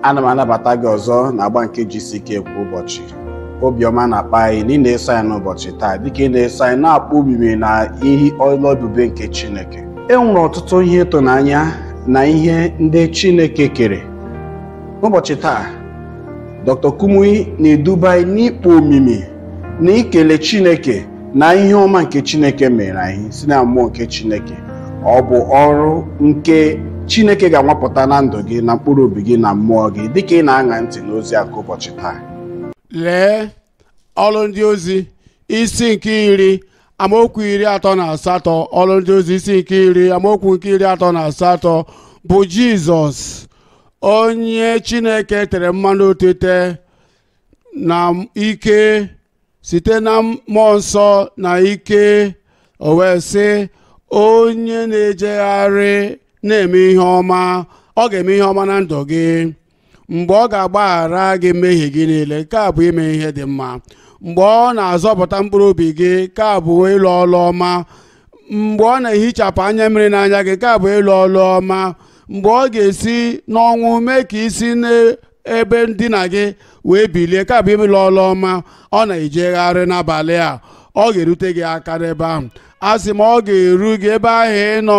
ana m anabata gị ọzọ na agba nke jisike kwa ụbọchị obiọma na-akpa anyị na ị na-eso anyị n'ụbọchị taa dịka ị na-eso anyị na-akpọ omimi na ihe ọlụ ebube nke chineke e nwere ọtụtụ ihe ịtụnanya na ihe ndị chineke kere n'ụbọchị taa dr kumuyi na-eduba anyị n'ikpo omimi na ikele chineke na ihe ọma nke chineke mere anyị si na mmụọ nke chineke ọ bụ ọrụ nke chineke ga-anwapụta na ndụ gị na mkpụrụ obi gị na mmụọ gị dịka ị na-aṅa ntị n'ozi aka ụbọchị taa lee ọrụ ndị ozi isi nke iri amaokwu iri atọ na asatọ ọrụ ndị ozi isi nke iri amaokwu nke iri atọ na asatọ bụ jizọs onye chineke tere mmanụ otite na ike site na mmụọ nsọ na ike o wee sị onye na-ejegharị na-eme ihe ọma ọ ga-eme ihe ọma na ndụ gị mgbe ọ ga-agbaghara gị mmehie gị niile nke a bụ ime ihe dị mma mgbe ọ na-azọpụta mkpụrụ obi gị nke a bụ ịlụ ọlụ ọma mgbe ọ na-ehichapụ anya mmiri n'anya gị nke a bụ ịlụ ọlụ ọma mgbe ọ ga-esi n'ọnwụ mee ka isi n'ebe ndina gị wee bilie ka bụ ịlụ ọlụ ọma ọ na-ejegharị n'abalị a ọ ga-erute gị aka n'ebe ahụ a sị m ọ ga-eru gị ebe ahụ ị nọ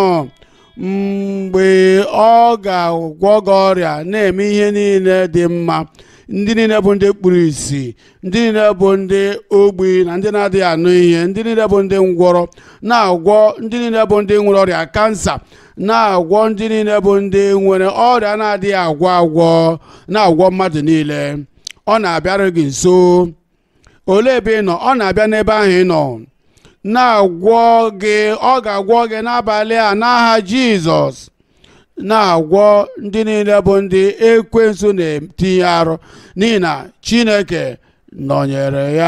mgbe ọ ga-agwọ gị ọrịa na-eme ihe niile dị mma ndị niile bụ ndị kpuru ìsì ndị niile bụ ndị ogbi na ndị na-adịghị anụ ihe ndị niile bụ ndị ngwọrọ na-agwọ ndị niile bụ ndị nwere ọrịa kansa na-agwọ ndị niile bụ ndị nwere ọrịa na-adịghị agwọ agwọ na-agwọ mmadụ niile ọ na-abịara gị nso olee ebe ị nọ ọ na-abịa n'ebe ahụ ị nọ na-agwọ gị ọ ga-agwọ gị n'abalị a n'aha jizọs na-agwọ ndị niile bụ ndị ekwensu na-etinye arụ n'ihi na chineke nọnyere ya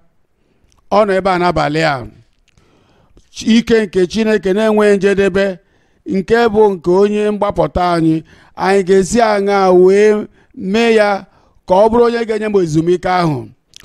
ọ nọ ebe a n'abalị a ike nke chineke na-enweghị njedebe nke bụ nke onye mgbapụta anyị anyị ga-esi aṅa wee mee ya ka ọ bụrụ onye ga-enye m ezumike ahụ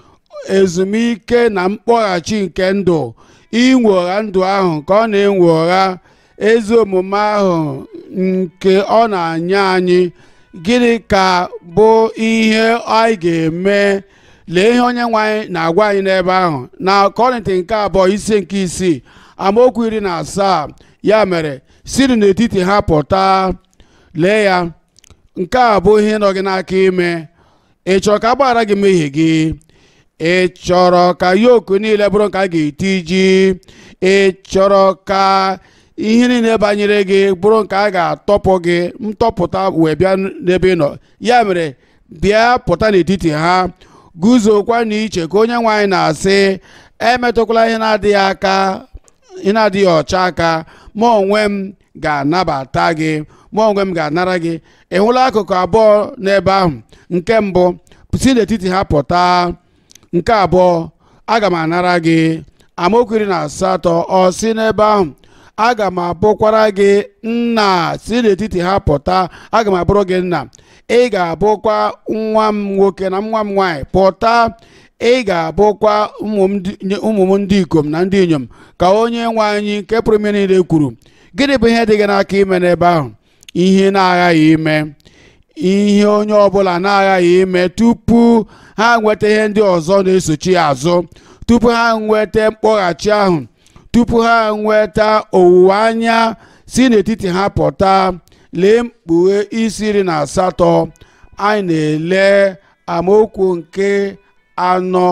ezumike na mkpọghachi nke ndụ inwogha ndụ ahụ ka ọ na-enwe ụgha ezi omume ahụ nke ọ na-anye anyị gịnị ka bụ ihe anyị ga-eme lee ihe onye nwe anyị na-agwa anyị n'ebe ahụ na kọrịntị nke abụọ isi nke isii amaokwu iri na asaa ya mere siri n'etiti ha pụta lee ya nke a bụ ihe nọ gị n'aka ime ị chọrọ ka a gbaghara gị mmehie gị ị chọrọ ka yoku niile bụrụ nke a ga-etiji ị chọrọ ka ihe niile banyere gị bụrụ nke a ga-atọpụ gị ntọpụta wee bịa n'ebe ị nọ ya mere bịa pụta n'etiti ha guzokwa n'iche ka onye nwe anyị na-asị emetụkwala ihe na-adịghị aka ihe na-adịghị ọcha aka ma onwe m ga-anabata gị ma onwe m ga-anara gị ị hụla akụkụ abụọ n'ebe ahụ nke mbụ si n'etiti ha pụta nke abụọ aga m anara gị amaokwu iri na asatọ ọ si n'ebe ahụ aga m abụkwara gị nna si n'etiti ha pụta aga m abụrụ gị nna ị ga-abụkwa nwa m nwoke na nwa m nwaanyị pụta ị ga-abụkwa ụmụ m ndị ikom na ndị inyom ka onye nwe anyị nke pụrụ ime niile kwuru gịnị bụ ihe dị gị n'aka ime n'ebe ahụ ihe na-aghaghị ime ihe onye ọbụla na-aghaghị ime tupu ha nweta ihe ndị ọzọ na-esochi ya azụ tupu ha nweta mkpọghachi ahụ tupu ha nweta owuwe anya si n'etiti ha pụta lee mkpughe isi iri na asatọ anyị na-ele amaokwu nke anọ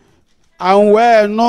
wee nụ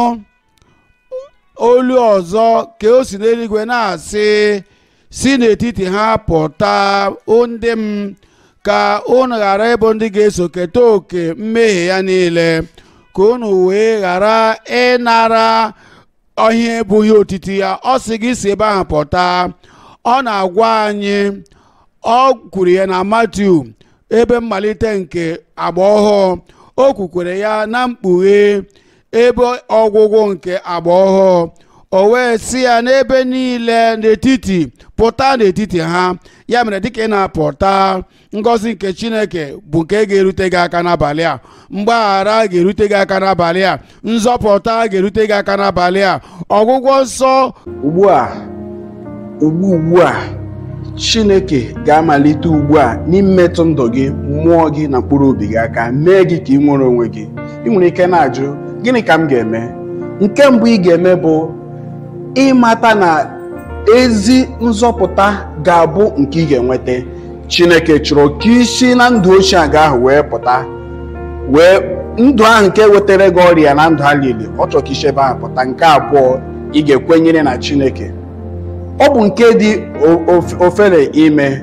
olu ọzọ ka o si n'eluigwe na-asị si n'etiti ha pụta ndị m ka unu ghara ịbụ ndị ga-eso keta oke mmehie ya niile ka unu wee ghara ịnara ihe ebughị otiti ya ọ sị gị si ebe ahụ pụta ọ na-agwa anyị ọ kwuru ya na Matiu ebe mmalite nke agba ọhụụ o kwukwere ya na mkpughe ebe ọgwụgwụ nke agba ọhụụ o wee sị ya n'ebe niile n'etiti pụta n'etiti ha ya mere dịka ị na-apụta ngọzi nke chineke bụ nke ga-erute gị aka n'abalị a mgbaghara ga-erute gị aka n'abalị a nzọpụta ga-erute gị aka n'abalị a ọgwụgwọ nsọ ugbu a ugbu ugbu a chineke ga-amalite ugbu a n'imetụ ndụ gị mmụọ gị na mkpụrụ obi gị aka mee gị ka ị nwere onwe gị ị nwere ike na-ajụ gịnị ka m ga-eme nke mbụ ị ga-eme bụ ịmata na ezi nzọpụta ga-abụ nke ị ga-enweta chineke chọrọ ka isi na ndụ ochie aga ahụ wee pụta wee ndụ ahụ nke wetara gị ọrịa na ndụ ha niile ọ chọrọ ka isi ebe ahụ pụta nke abụọ ị ga-ekwenyere na chineke ọ bụ nke dị ofere ime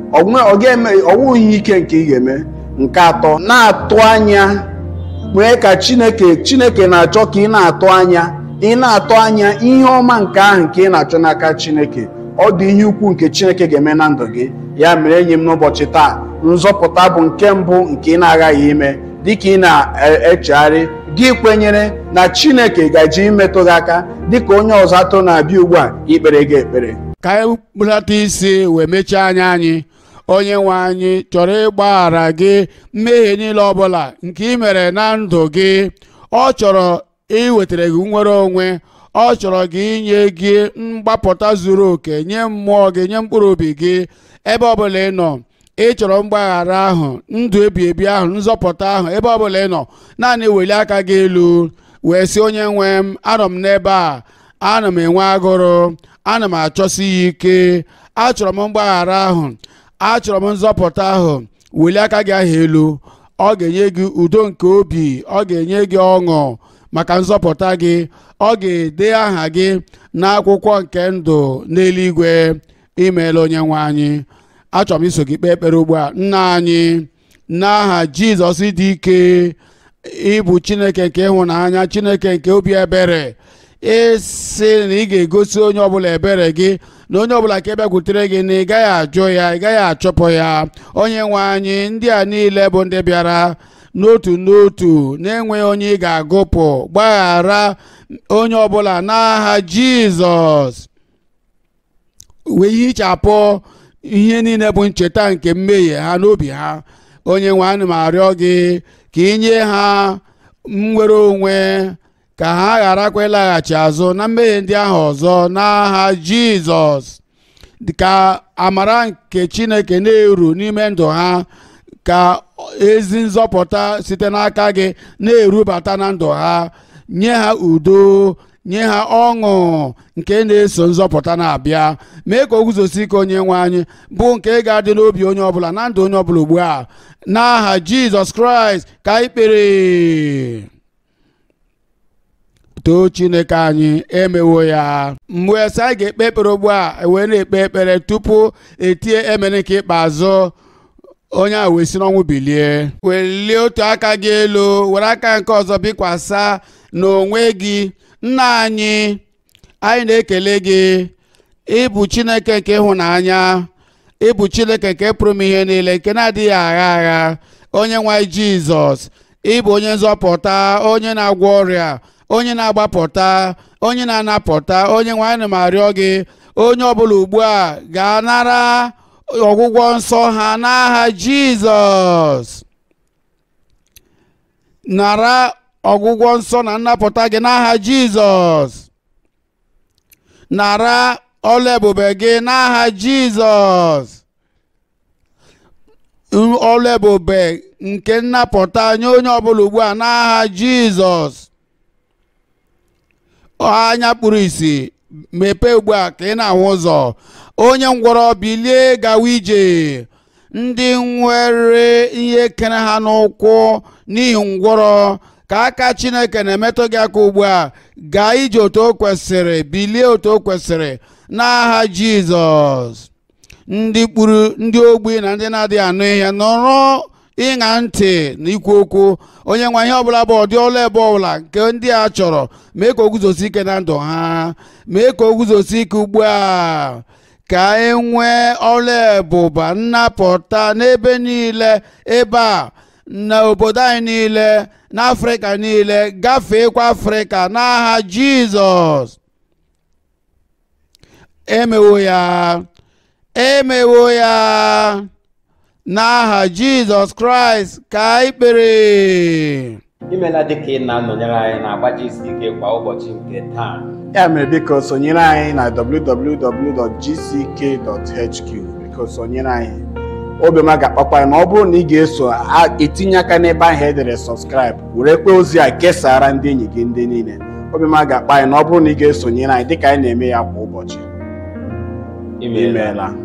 ọwụghị ike nke ị ga-eme nke atọ na-atụ anya mee ka chineke chineke na-achọ ka ị na-atụ anya ị na-atụ anya ihe ọma nke ahụ nke ị na-achọ n'aka chineke ọ dị ihe ukwu nke chineke ga-eme na ndụ gị ya mere enyi m n'ụbọchị taa nzọpụta bụ nke mbụ nke ị na-aghaghị ime dịka ị na-echegharị gị kwenyere na chineke gaji imetụ gị aka dịka onye ọzọ atụ na-abịa ugbu a ikpere gị ekpere ka anyị kpụlata isi wee mechie anya anyị onye nwe anyị chọrọ ịgbaghara gị mmehie niile ọbụla nke ị mere na ndụ gị ọ chọrọ iwetara gị nwere onwe ọ chọrọ gị inye gị mgbapụta zuru oke nye mmụọ gị nye mkpụrụ obi gị ebe ọbụla ị nọ ị chọrọ mgbaghara ahụ ndụ ebi ebi ahụ nzọpụta ahụ ebe ọbụla ị nọ naanị weli aka gị elu wee sị onye nwe m anọ m n'ebe a ana m enwe agụrụ ana m achọsi ya ike achọrọ m mgbaghara ahụ achọrọ m nzọpụta ahụ welie aka gị ahụ elu ọ ga-enye gị udo nke obi ọ ga-enye gị ọṅụ maka nzọpụta gị ọ ga-ede aha gị n'akwụkwọ nke ndụ n'eluigwe imeela onye nwe anyị achọrọ m iso gị kpee ekpere ugbu a nna anyị n'aha jizọs dị ike ịbụ chineke nke ịhụnanya chineke nke obi ebere ịsị na ị ga-egosi onye ọbụla ebere gị na onye ọbụla ka bịakwutere gị na ị gaghị ajụ ya ị gaghị achọpụ ya onye nwe anyị ndị a niile bụ ndị bịara n'otu n'otu na-enweghị onye ị ga-agụpụ gbaghara onye ọbụla n'aha jizọs wee hichapụ ihe niile bụ ncheta nke mmehie ha n'obi ha onye nwe anyị ma arịọ gị ka inye ha nwere onwe ka ha gharakwa ịlaghachi azụ na mmehie ndị ahụ ọzọ n'aha jizọs ka amara nke chineke na-eru n'ime ndụ ha ka ezi nzọpụta site n'aka gị na-erubata na ndụ ha nye ha udo nye ha ọṅụ nke na-eso nzọpụta na-abịa mee ka o guzosi ike onye nwe anyị bụ nke ga-adị n'obi onye ọbụla na ndụ onye ọbụla ugbu a n'aha jizọs kraịst ka anyị kpere too chineke anyị emewo ya mgbe ese anyị ga-ekpe ekpere ugbu a wee na-ekpe ekpere tupu etie emere nke ikpeazụ onye a wee si n'ọnwụ bilie welie otu aka gị elu were aka nke ọzọ bikwasa n'onwe gị nna anyị anyị na-ekele gị ịbụ chineke nke ịhụnanya ịbụ chineke nke pụrụ m ihe niile nke na-adịghị agha agha onye nwanyị jizọs ịbụ onye nzọpụta onye na-agwọ ọrịa onye na-agbapụta onye na-anapụta onye nwanyị ma arịọ gị onye ọbụla ugbu a ga-anara ọgwụgwọ nsọ ha n'aha jizọs nara ọgwụgwọ nsọ na nnapụta gị n'aha jizọs nara ọla ebube gị n'aha jizọs ọla ebube nke nnapụta nye onye ọbụla ugbu a n'aha jizọs anya kpuru ìsì mepee ugbu a ka ị na-ahụ ụzọ onye ngwọrọ bilie gawa ije ndị nwere ihe kere ha n'ụkwụ n'ihi ngwọrọ ka aka chineke na-emetụ gị aka ugbu a gaa ije otu o kwesịrị bilie otu o kwesịrị n'aha jizọs ndị kpuru ndị ogbi na ndị na-adịghị anụ ihe nọrọ ịṅa ntị na ikwu okwu onye nwe ihe ọbụla bụ ọdị ọla ebe ọbụla nke ndị a chọrọ mee ka o guzosi ike na ndụ ha mee ka o guzosi ike ugbu a ka e nwee ọla ebụba nnapụta n'ebe niile ebe a na obodo anyị niile n'afrịka niile gafeekwa afrịka n'aha jizọs emewo ya emewo ya n'aha jizọs kraịst ka anyị kpere imela dịka ị na-anọnyere anyị na-agbaji isi ike kwa ụbọchị nke taa ya mere biko sonyere anyị na www.gck.hq biko sonyere anyị obiọma ga-akpakwa anyị na ọ bụrụ na ị ga-eso a- etinye aka n'ebe ahụ edere sọskraịb werekwa ozi a kesara ndị enyi gị ndị niile obiọma ga-akpa anyị na ọ bụrụ na ị ga-esonyere anyị dịka anyị na-eme ya kwa ụbọchị imeela imeela